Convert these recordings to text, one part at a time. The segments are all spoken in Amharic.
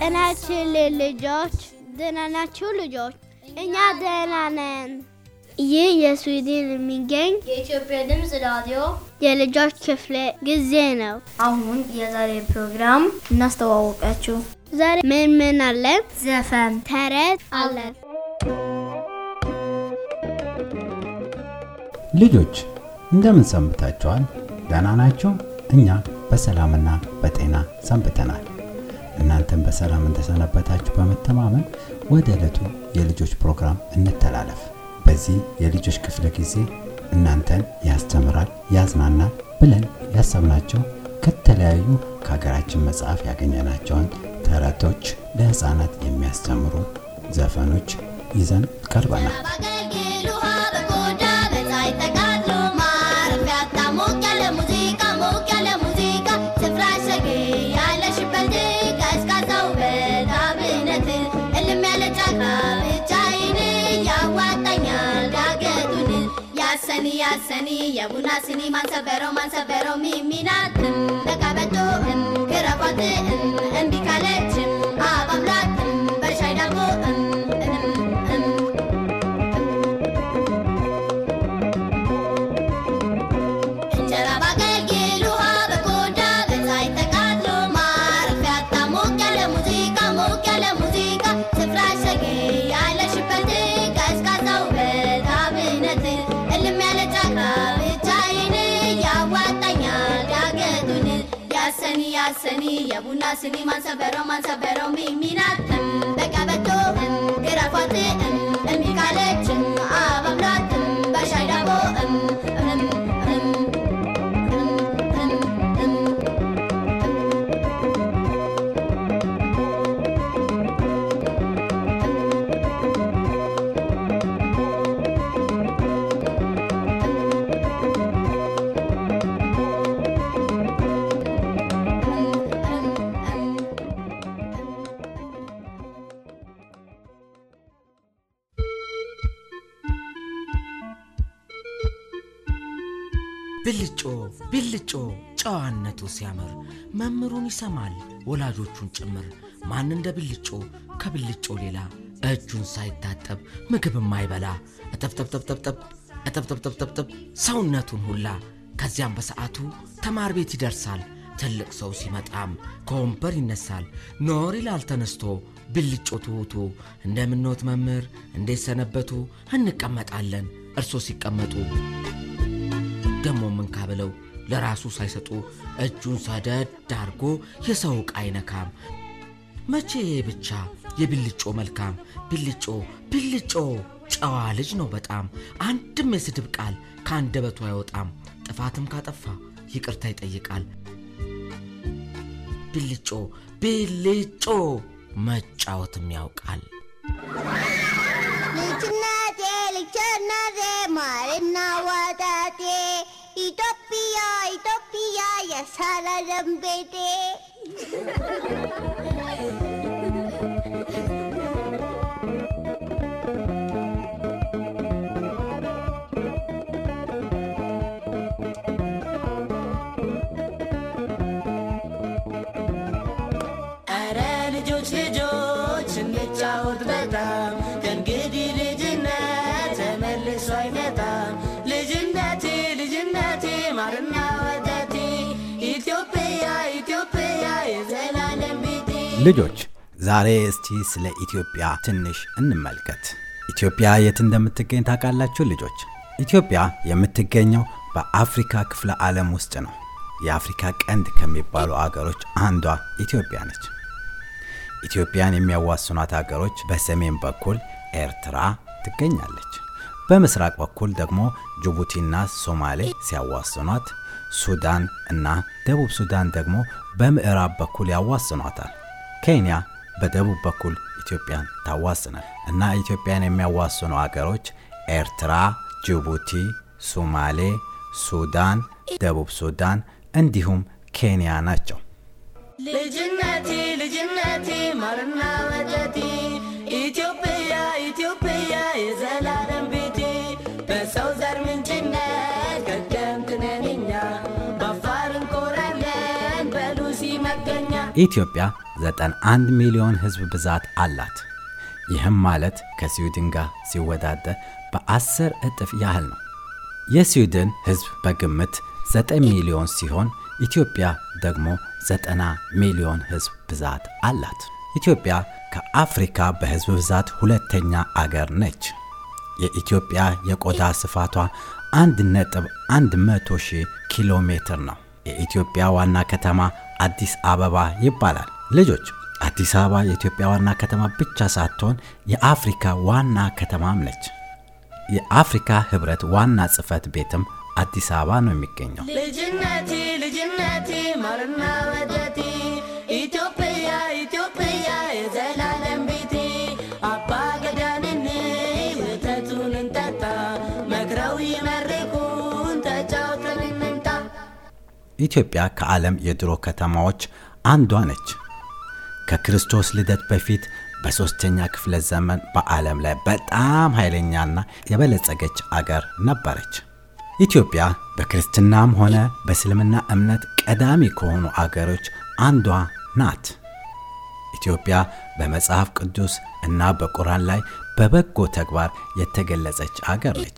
ጤናችን ልጆች ደህና ናችሁ ልጆች? እኛ ደህና ነን። ይህ የስዊድን የሚገኝ የኢትዮጵያ ድምፅ ራዲዮ የልጆች ክፍለ ጊዜ ነው። አሁን የዛሬ ፕሮግራም እናስተዋወቃችሁ። ዛሬ ምን ምን አለን? ዘፈን፣ ተረት አለን። ልጆች እንደምን ሰንብታችኋል? ደህና ናችሁ? እኛ በሰላምና በጤና ሰንብተናል። እናንተም በሰላም እንደሰነበታችሁ በመተማመን ወደ ዕለቱ የልጆች ፕሮግራም እንተላለፍ። በዚህ የልጆች ክፍለ ጊዜ እናንተን ያስተምራል፣ ያዝናናል ብለን ያሰብናቸው ከተለያዩ ከሀገራችን መጽሐፍ ያገኘናቸውን ተረቶች፣ ለህፃናት የሚያስተምሩ ዘፈኖች ይዘን ቀርበናል። ያሰኒ የቡና ሲኒ ማንሰበረው ማንሰበረው ሚሚናት ለቀበቶ ግረፏት እምቢ ካለች አባብላት በሻይ ዳቦ እንጀራ ባገልግል ውሃ በኮዳ በፀሐይ ተቃጥሎ ማረፊያ ያጣ ሞቅ ያለ ሙዚቃ ሞቅ ያለ ሙዚቃ ስፍራ ሸጌ ያለሽበት ቀዝቃዛው በታብነት እልም ያለ ጫካ ብቻዬን ያዋጣኛል ዳገቱን ያሰኒ ያሰኒ የቡና ስኒ ማንሰበረው ማንሰበረው ሚሚናት በቀበቶ ግረፏት እምቢ ካለች አባብላት በሻይ ዳቦ ብልጮ ብልጮ ጨዋነቱ ሲያምር መምህሩን ይሰማል ወላጆቹን ጭምር ማን እንደ ብልጮ ከብልጮ ሌላ እጁን ሳይታጠብ ምግብ የማይበላ እጠብጠብጠብጠብጠብ እጠብጠብጠብጠብጠብ ሰውነቱን ሁላ ከዚያም በሰዓቱ ተማር ቤት ይደርሳል ትልቅ ሰው ሲመጣም ከወንበር ይነሳል ኖር ይላል ተነስቶ ብልጮ ትሑቱ እንደምኖት መምህር እንዴት ሰነበቱ እንቀመጣለን እርሶ ሲቀመጡ ደሞ ምን ካብለው ለራሱ ሳይሰጡ እጁን ሰደድ አርጎ የሰው ዕቃ አይነካም። መቼ ብቻ የብልጮ መልካም ብልጮ ብልጮ ጨዋ ልጅ ነው በጣም አንድም የስድብ ቃል ከአንደበቱ አይወጣም። ጥፋትም ካጠፋ ይቅርታ ይጠይቃል። ብልጮ ብልጮ መጫወትም ያውቃል። ልጅነቴ ልጅነቴ ማርና ወተቴ ኢትዮጵያ ኢትዮጵያ የሰላም ቤቴ አረ ልጆች ልጆች እንጫወት በጣም ከእንግዲህ ልጅነት ተመልሶ አይመጣም። ልጅነቴ ልጅነቴ ማርና ወተቴ ኢትዮጵያ ኢትዮጵያ የዘላለም ቤቴ ልጆች ዛሬ እስቲ ስለ ኢትዮጵያ ትንሽ እንመልከት። ኢትዮጵያ የት እንደምትገኝ ታውቃላችሁ ልጆች? ኢትዮጵያ የምትገኘው በአፍሪካ ክፍለ ዓለም ውስጥ ነው። የአፍሪካ ቀንድ ከሚባሉ አገሮች አንዷ ኢትዮጵያ ነች። ኢትዮጵያን የሚያዋስኗት አገሮች በሰሜን በኩል ኤርትራ ትገኛለች። በምስራቅ በኩል ደግሞ ጅቡቲና ሶማሌ ሲያዋስኗት፣ ሱዳን እና ደቡብ ሱዳን ደግሞ በምዕራብ በኩል ያዋስኗታል። ኬንያ በደቡብ በኩል ኢትዮጵያን ታዋስናል እና ኢትዮጵያን የሚያዋስኑ አገሮች ኤርትራ፣ ጅቡቲ፣ ሶማሌ፣ ሱዳን፣ ደቡብ ሱዳን እንዲሁም ኬንያ ናቸው። ልጅነቴ ልጅነቴ ማርና ወተቴ ኢትዮጵያ ኢትዮጵያ የዘላለም ቤቴ በሰው ዘር ምንጭነት ቀደምት ነን እኛ በአፋር እንኮራለን በሉሲ መገኛ ኢትዮጵያ 91 ሚሊዮን ሕዝብ ብዛት አላት። ይህም ማለት ከስዊድን ጋር ሲወዳደር በ10 እጥፍ ያህል ነው። የስዊድን ሕዝብ በግምት 9 ሚሊዮን ሲሆን ኢትዮጵያ ደግሞ 90 ሚሊዮን ሕዝብ ብዛት አላት። ኢትዮጵያ ከአፍሪካ በሕዝብ ብዛት ሁለተኛ አገር ነች። የኢትዮጵያ የቆዳ ስፋቷ 1.100 ሺህ ኪሎ ሜትር ነው። የኢትዮጵያ ዋና ከተማ አዲስ አበባ ይባላል። ልጆች አዲስ አበባ የኢትዮጵያ ዋና ከተማ ብቻ ሳትሆን የአፍሪካ ዋና ከተማም ነች። የአፍሪካ ህብረት ዋና ጽህፈት ቤትም አዲስ አበባ ነው የሚገኘው። ልጅነቴ ልጅነቴ ማርና ወተቴ ኢትዮጵያ ኢትዮጵያ የዘላለም ቤቴ አባ ገዳንን ወተቱን እንጠጣ መክረው ይመርቁን ተጫውተን እንምጣ ኢትዮጵያ ከዓለም የድሮ ከተማዎች አንዷ ነች። ከክርስቶስ ልደት በፊት በሦስተኛ ክፍለ ዘመን በዓለም ላይ በጣም ኃይለኛና የበለጸገች አገር ነበረች። ኢትዮጵያ በክርስትናም ሆነ በእስልምና እምነት ቀዳሚ ከሆኑ አገሮች አንዷ ናት። ኢትዮጵያ በመጽሐፍ ቅዱስ እና በቁርአን ላይ በበጎ ተግባር የተገለጸች አገር ነች።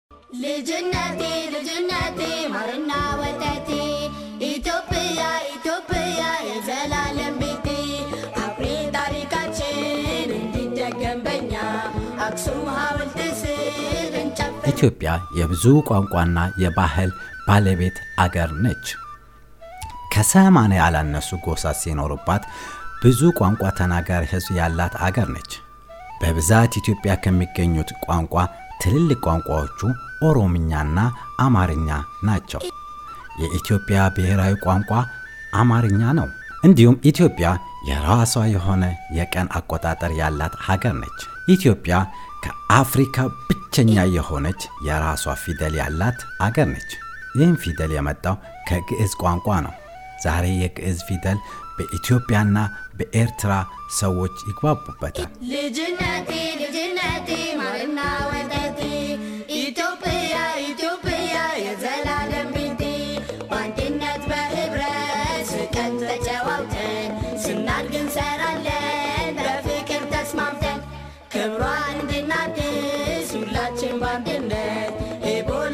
ልጅነቴ ልጅነቴ ማርና ወተቴ ኢትዮጵያ ኢትዮጵያ የዘላለም ቤቴ አኩሪ ታሪካችን እንዲደገም በኛ አክሱም ሐውልት ስር እንጨፍር ኢትዮጵያ የብዙ ቋንቋና የባህል ባለቤት አገር ነች። ከሰማንያ ያላነሱ ጎሳ ሲኖሩባት ብዙ ቋንቋ ተናጋሪ ሕዝብ ያላት አገር ነች። በብዛት ኢትዮጵያ ከሚገኙት ቋንቋ ትልልቅ ቋንቋዎቹ ኦሮምኛና አማርኛ ናቸው። የኢትዮጵያ ብሔራዊ ቋንቋ አማርኛ ነው። እንዲሁም ኢትዮጵያ የራሷ የሆነ የቀን አቆጣጠር ያላት ሀገር ነች። ኢትዮጵያ ከአፍሪካ ብቸኛ የሆነች የራሷ ፊደል ያላት አገር ነች። ይህም ፊደል የመጣው ከግዕዝ ቋንቋ ነው። ዛሬ የግዕዝ ፊደል በኢትዮጵያና በኤርትራ ሰዎች ይግባቡበታል። ልጅነቴ ልጅነቴ ማርና ወተቴ ኢትዮጵያ ኢትዮጵያ የዘላለም ቤቴ በአንድነት በህብረት ስቀን ተጨዋውተን ስናድግ እንሰራለን በፍቅር ተስማምተን ክብሯ እንድናድስ ሁላችን በአንድነት ኤቦላ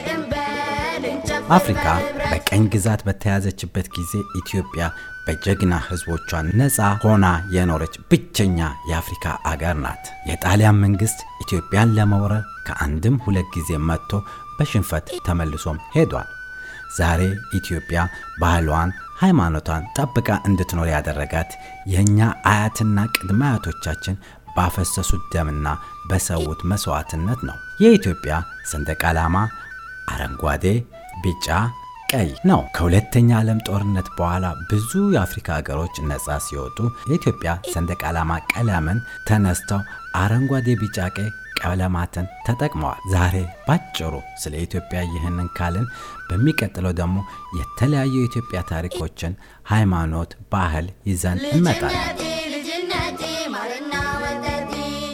እንበል እንጨፍር አፍሪካ በህብረት በቀኝ ግዛት በተያዘችበት ጊዜ ኢትዮጵያ በጀግና ህዝቦቿ ነፃ ሆና የኖረች ብቸኛ የአፍሪካ አገር ናት። የጣሊያን መንግስት ኢትዮጵያን ለመውረር ከአንድም ሁለት ጊዜ መጥቶ በሽንፈት ተመልሶም ሄዷል። ዛሬ ኢትዮጵያ ባህሏን፣ ሃይማኖቷን ጠብቃ እንድትኖር ያደረጋት የእኛ አያትና ቅድመ አያቶቻችን ባፈሰሱት ደምና በሰዉት መስዋዕትነት ነው። የኢትዮጵያ ሰንደቅ ዓላማ አረንጓዴ፣ ቢጫ፣ ቀይ ነው። ከሁለተኛ ዓለም ጦርነት በኋላ ብዙ የአፍሪካ ሀገሮች ነፃ ሲወጡ የኢትዮጵያ ሰንደቅ ዓላማ ቀለምን ተነስተው አረንጓዴ፣ ቢጫ፣ ቀይ ቀለማትን ተጠቅመዋል። ዛሬ ባጭሩ ስለ ኢትዮጵያ ይህንን ካልን በሚቀጥለው ደግሞ የተለያዩ የኢትዮጵያ ታሪኮችን፣ ሃይማኖት፣ ባህል ይዘን እንመጣለን። ልጅነቴ ልጅነቴ ማርና ወተቴ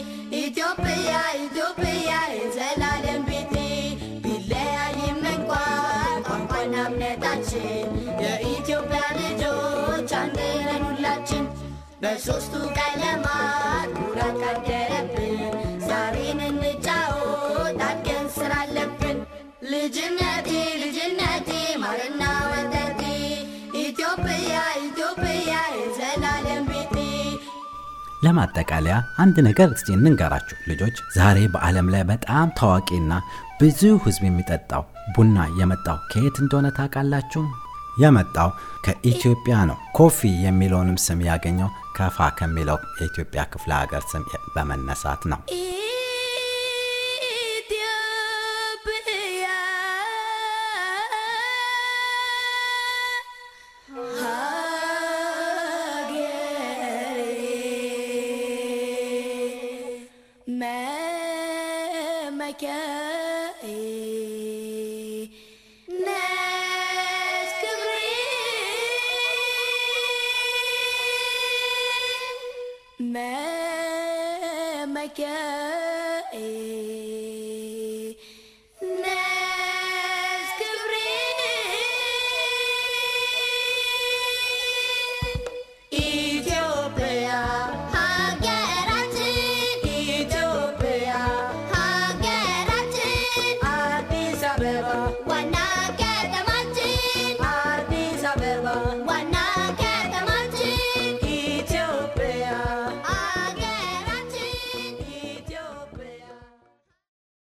ኢትዮጵያ ኢትዮጵያ የዘላለም ቤቴ ቢለያይም እንኳን ቋንቋና እምነታችን የኢትዮጵያ ልጆች አንድ ነን ሁላችን በሦስቱ ቀለማት ኩራት ካደረብን ዛሬን እንጫወት አድገን ስራ አለብን ልጅነቴ ልጅነቴ ማርና ወተቴ ኢትዮጵያ ኢትዮጵያ የዘላለም ቤቴ ለማጠቃለያ አንድ ነገር እስቲ እንንገራችሁ ልጆች። ዛሬ በዓለም ላይ በጣም ታዋቂና ብዙ ሕዝብ የሚጠጣው ቡና የመጣው ከየት እንደሆነ ታውቃላችሁ? የመጣው ከኢትዮጵያ ነው። ኮፊ የሚለውንም ስም ያገኘው ከፋ ከሚለው የኢትዮጵያ ክፍለ ሀገር ስም በመነሳት ነው። ኢትዮጵያ ሀገሬ መመኪያዬ ነሽ ክብሬ መመኪያዬ